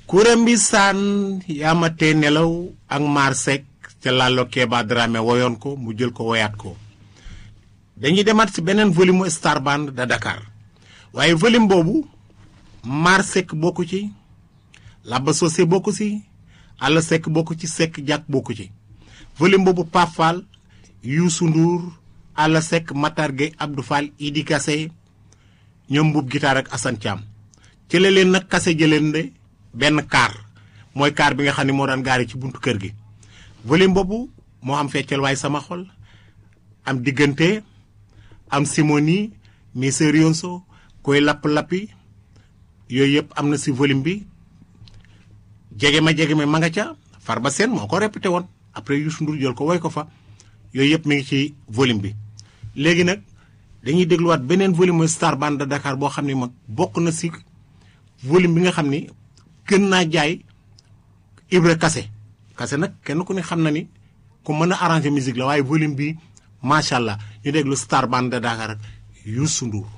kuréem bi saan yaama tee nelaw ak maar Seck ca Lalo Keba Dramé woyoon ko mu jël ko woyaat ko dañuy demaat ci beneen volume Star Band de Dakar waaye volume boobu maar Seck bokku ci Laba Socé bokku ci Alla Seck bokku ci Seck Jàkk bokku ci volume boobu Pape Fall Youssou Ndour Alla Seck Matar Gueye Abdou Fall Idi Kassé ñoom mbuub gitaar ak Assane Thiam ci la leen nag kase jëleen de benn kaar mooy kaar bi nga xam ne moo daan gaari ci buntu kër gi volume boobu moo am feccal waaye sama xol am diggante am simoni mi serionso koy lapp-lappi yooyu yëpp am na si volume bi jege ma jege ma ma nga ca Farba Seen moo ko répété woon après Youssou Ndour jël ko woy ko fa yooyu yëpp mi ngi ci volume bi léegi nag dañuy dégluwaat beneen volume mooy Star Band de Dakar boo xam ne mag bokk na si volume bi nga xam ni gën naa jaay Ibra Kase Kase nag kenn ku ne xam na ni ku mën a arranger musique la waaye volume bi macha allah ñu déglu Star Band de Dakar ak Youssou Ndour